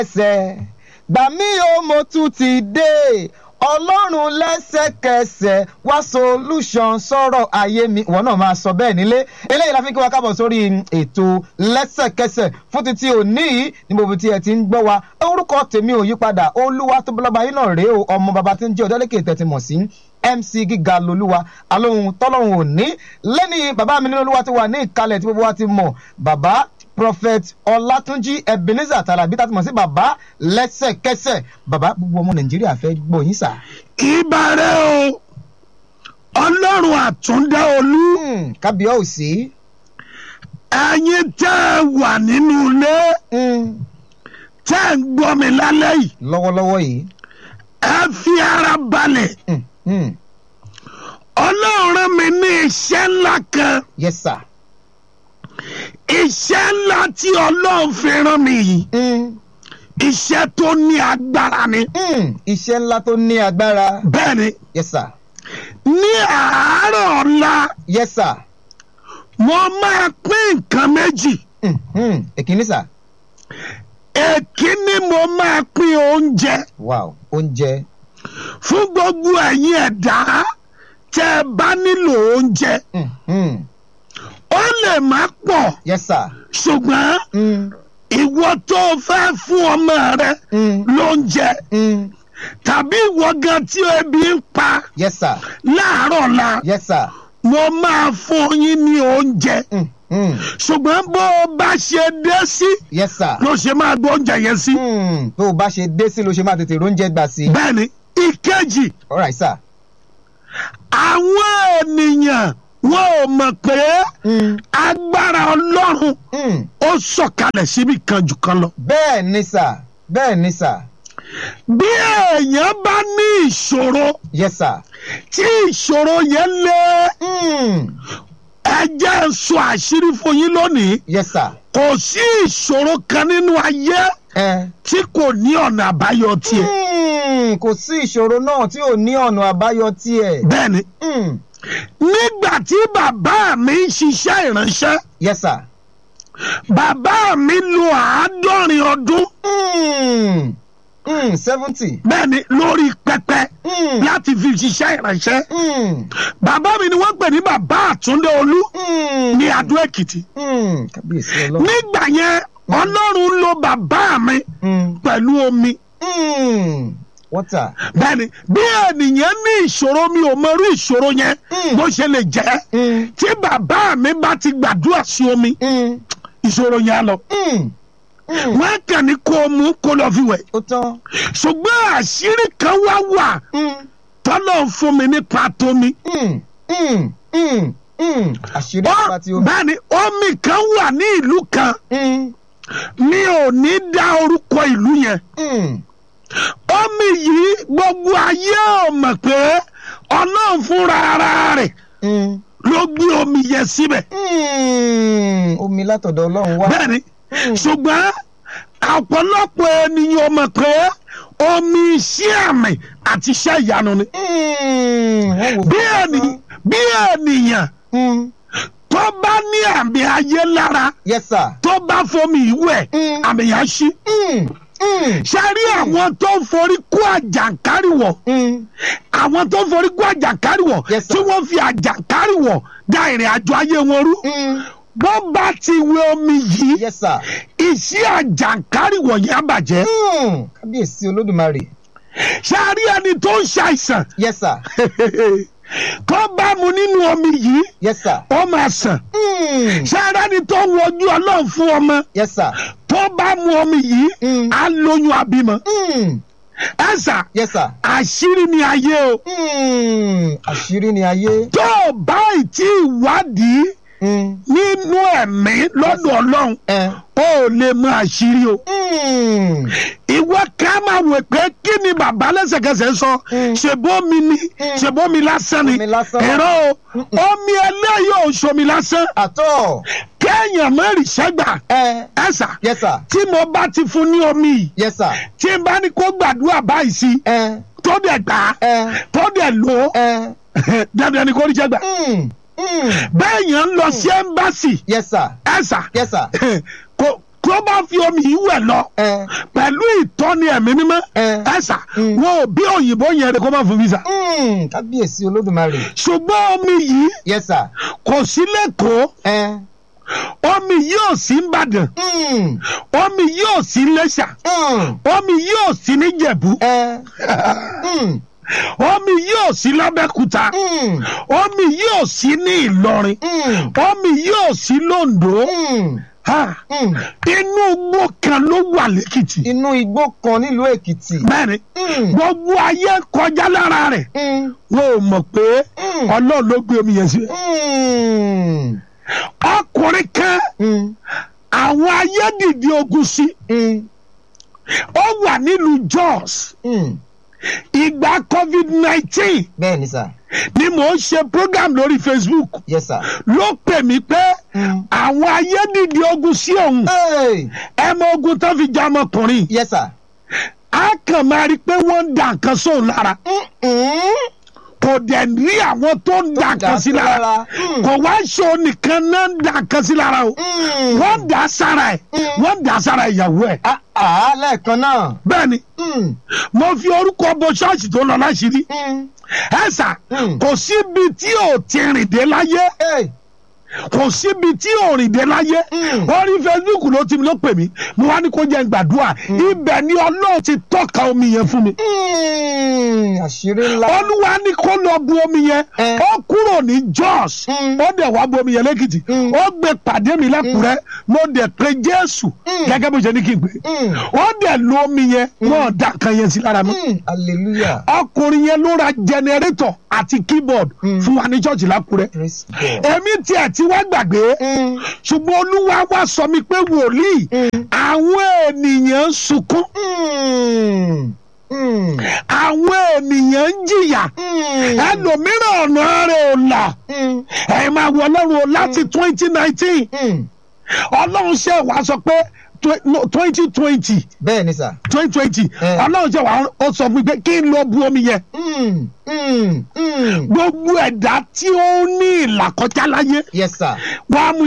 ẹsẹ̀ gbà mí o mo tún ti dé ọlọ́run lẹ́sẹ̀kẹsẹ̀ wá solution sọ̀rọ̀ ayé mi ìwọ náà máa sọ bẹ́ẹ̀ nílé eléyìí la fi kí wa kábọ̀ sórí ètò lẹ́sẹ̀kẹsẹ̀ fún títí òní yìí ní gbogbo tí ẹ ti ń gbọ́ wa orúkọ tèmi ò yípadà olúwa tó bọ́lọ́ba yín náà rèé o ọmọ bàbá tí ń jẹ́ ọ̀dọ́lẹ́kẹ̀ tẹ̀tí mọ̀ sí mc gíga lolúwa alóhun tọ́lọ́hun òní lẹ́ni bàbá mi nínú olúwa ti wà ní ìkàlẹ̀ tí gbogbo wa ti mọ̀ bàbá prophet ọlátúnjí ebenezer tàlàbí tá a ti mọ̀ sí bàbá lẹ́sẹ̀kẹsẹ̀ bàbá gbogbo ọmọ nàìjíríà fẹ́ gbọ́ yín sà. ìbàrẹ̀ o ọlọ́run àtúndá olú Hmm, kábíyèsí. ẹ̀yin tẹ́ ẹ wà nínú ilé Hmm, tẹ́ ẹ ń gbọ́ mi lálẹ́ yìí lọ́wọ́lọ́wọ́ yìí. ẹ fi ara balẹ̀ Hmm, hmm, ọlọ́run rán mi ní iṣẹ́ ńlá kan yes sir. iṣẹ́ ńlá tí ọlọ́run fi rán mi yìí Hmm, iṣẹ́ tó ní agbára ni hmm, iṣẹ́ ńlá tó ní agbára. bẹ́ẹ̀ ni yes sir. ní àárọ̀ ọ̀la yes sir. mo máa pín nǹkan méjì Hmm, hmm, èkíní sà. èkíní mo máa pín oúnjẹ wow oúnjẹ. fún gbogbo ẹ̀yin ẹ̀dá tẹ́ ẹ bá nílò oúnjẹ Hmm, hmm, ó lè má pọ̀ yes sir. ṣùgbọ́n Hmm, ìwọ tó o fẹ́ fún ọmọ rẹ hmm, lóúnjẹ hmm, tàbí ìwọ gan tí ebi ń pa yes sir. láàárọ̀ la yes sir. mo máa fún yín ní oúnjẹ Hmm, hmm, ṣùgbọ́n bó o bá ṣe dé sí yes sir. ló ṣe máa gbọ́ oúnjẹ yẹn sí. Hmm, tó o bá ṣe dé sí ló ṣe máa tètè róúnjẹ gbà sí. bẹ́ẹ̀ ni ìkejì all right sir. àwọn ènìyàn wọn ò mọ̀ pé Hmm, agbára ọlọ́run hmm, ó sọ̀kalẹ̀ síbi kan jù kan lọ. bẹ́ẹ̀ ni sà bẹ́ẹ̀ ni sà bí èèyàn bá ní ìṣòro yes sir. tí ìṣòro yẹn lé Hmm, ẹ jẹ́ n sọ àṣírí fún yín lónìí yes sir. kò sí ìṣòro kan nínú ayé Eh. tí kò ní ọ̀nà àbáyọ tiẹ̀. Hmm, kò sí ìṣòro náà tí ò ní ọ̀nà àbáyọ tiẹ̀. bẹ́ẹ̀ ni Hmm, nígbà tí bàbá mi ń ṣiṣẹ́ ìránṣẹ́ yes sir. bàbá mi lo àádọ́rin ọdún Hmm, hmm, seventy. bẹ́ẹ̀ ni lórí pẹpẹ Hmm, láti fi ṣiṣẹ́ ìránṣẹ́ hmm, bàbá mi ni wọ́n pè ní bàbá àtúndé olú hmm, ní adó èkìtì hmm, kábíyèsí ọlọ́run. nígbà yẹn ọlọ́run lo bàbá mi Hmm, pẹ̀lú omi hmm, water. bẹ́ẹ̀ni bí ènìyàn ní ìṣòro mi ò mọrú ìṣòro yẹn Mm. bó ṣe lè jẹ́ Hmm, tí bàbá mi bá ti gbàdúrà sí omi hmm, ìṣòro yẹn á lọ hmm, hmm. wọ́n kàn ní kó o mú kó lọ fi wẹ̀ ó tán. ṣùgbọ́n àṣírí kan wá wà Hmm, tọ́lọ̀ ń fún mi nípa tómi hmm, hmm, hmm, hmm. àṣírí Ó- nípa tí ó. bẹ́ẹ̀ni omi kan wà ní ìlú kan Hmm, mi ò ní dá orúkọ ìlú yẹn hmm, omi yìí gbogbo ayé ò mọ̀ pé ọlọ́run fúnra ara rẹ̀ hmm, ló gbé omi yẹn síbẹ̀ hmm. omi látọ̀dọ̀ ọlọ́run wá. bẹ́ẹ̀ni ṣùgbọ́n ọ̀pọ̀lọpọ̀ ènìyàn mọ̀ pé omi iṣẹ́ àmì àti iṣẹ́ ìyanu ni Hmm, wọ́n wò bí ó ènìyàn bí ènìyàn Hmm, tó bá ní àmì ayé lára yes sir. tó bá fomi ìwẹ̀ Mm. àmì yẹn á ṣí Hmm, hmm, ṣe rí àwọn tó ń forí kó àjàǹkáríwọ̀ hmm. àwọn tó ń forí kó àjàǹkáríwọ̀ Yes, sir. tí wọ́n fi àjàǹkáríwọ̀ dá ìrìn àjò ayé wọn rú Hmm, bó bá ti wẹ omi yìí yes sir. iṣẹ́ àjàǹkáríwọ̀ yẹn á bàjẹ́ Hmm, kábíyèsí olódùmarè. ṣe rí ẹni tó ń ṣàìsàn yes sir. tó bá mu nínú omi yìí yes sir. ó máa sàn Hmm, ṣe rí ẹni tó ń wojú ọlọ́run fún ọmọ yes sir. tó bá mu omi yìí Mm. á lóyún àbímọ Hmm, ẹ sà yes sir. àṣírí ni ayé o Hmm, àṣírí ni ayé. tó o bá ì tí ì wádìí Hmm, nínú ẹ̀mí lọ́dọ̀ ọlọ́run eh. ó lè mọ àṣírí o. Hmm, ìwọ ká máa wò pé kí ni bàbá lẹ́sẹ̀kẹsẹ̀ sọ Mm. ṣèbómi ni Mm. ṣèbómi lásán ni Omi lásán. ẹ̀rọ o omi eléyìí ò ṣomi lásán àtọ̀. kéèyàn mẹ́rin ṣẹ́gbà Eh, ẹ̀sà yes sir. tí mo bá ti fún ní omi yìí yes sir. tí n bá ní kó gbàdúrà báyìí sí Eh, tó dẹ̀ gbà á eh, tó dẹ̀ lò ó eh. dandan ni kò rí ṣẹ́gbà Hmm, hmm. bẹ́ẹ̀ yẹn ń lọ sí ẹ́mbásì yes sir. ẹ̀sà yes sir. kò tó bá fi omi yìí wẹ̀ lọ ẹ pẹ̀lú ìtọ́ni ẹ̀mí mímọ́ ẹ ẹ̀sà Mm. wọn ò bí òyìnbó yẹn rẹ kó má fún visa mm, kábíyèsí olódùmarè ṣùgbọ́n omi yìí yes sir kò sí lẹ́kọ̀ọ́ ẹ omi yìí ò sí nìbàdàn mm, omi yìí ò sí lẹ́ṣà mm, omi yìí ò sí níjẹ̀bú ẹ mm, omi yìí ò sí lábẹ́kúta mm, omi yìí ò sí ní ìlọrin mm, omi yìí ò sí londo mm, Ha, mm. inú igbó kan ló wà lẹ́kìtì inú igbó kan nílùú èkìtì bẹ́ẹ̀ni Mm, gbogbo ayé kọjá lára rẹ̀ mm, wọn ò mọ̀ pé mm, ọlọ́run ló gbé omi yẹn sí. mm, ọkùnrin kan mm, àwọn ayé dìde ogun sí mm, ó wà nílùú Jos mm. ìgbà covid nineteen bẹ́ẹ̀ ni sà ni mò ń ṣe program lórí Facebook yes sir. ló pè mí pé Mm. àwọn ayé dìde ogun sí òun Hey, ẹ mọ ogun tó fi já ọmọkùnrin yes sir. á kàn máa rí i pé wọ́n ń da nǹkan sóun lára Mm-mm. kò dẹ̀ rí àwọn tó ń da nǹkan sí lára Mm. kò wá ṣe onìkan náà ń da nǹkan sí lára o Mm. wọ́n ń dà á sára ẹ̀ Mm. wọ́n ń dà á sára ìyàwó ẹ̀ Ah, ah, lẹ́ẹ̀kan náà. bẹ́ẹ̀ ni Mm. mo fi orúkọ bo ṣọ́ọ̀ṣì tó lọ láṣìírí Mm. ẹ sà Mm. kò síbi tí ò ti rìn dé láyé Hey. kò síbi tí ò rìn dé láyé Mm. orí Facebook ló ti ló pè mí mo wá ní kó jẹ́ n gbàdúrà ibẹ̀ ni Ọlọ́run ti tọ́ka omi yẹn fún mi Mm. àṣírí ńlá. olúwa ní kó lọ bu omi yẹn Eh. ó kúrò ní Jos Mm. ó dẹ̀ wá bu omi yẹn lẹ́kìtì Mm. ó gbé pàdé mi lẹ́kùrẹ́ mo dẹ̀ pe Jésù Mm. gẹ́gẹ́ bó ṣe ní kí n pè Mm. ó dẹ̀ lo omi yẹn wọ́n dà kan yẹn sí lára mi Mm. hallelujah. ọkùnrin yẹn ló ra jẹnẹrétọ̀ àti keyboard Mm. fún wa ní ṣọ́ọ̀ṣì lákùrẹ́ praise God. èmi tiẹ̀ ti wá gbàgbé Mm. ṣùgbọ́n olúwa wá sọ mi pé wòlíì Mm. àwọn ènìyàn ń sunkún Mm. Mm. àwọn ènìyàn ń jìyà Mm. ẹlòmíràn ọ̀nà rẹ̀ ò là Mm. ẹ máa wọ ọlọ́run o láti twenty nineteen Mm. ọlọ́run ṣe wá sọ pé twenty twenty bẹ́ẹ̀ ni sà. twenty twenty Eh. ọlọ́run ṣe wá ó sọ fún mi pé kí n lọ bu omi yẹn Mm. Mm. Mm. gbogbo ẹ̀dá tí ó ní ìlàkọjá láyé yes sir. wàá mú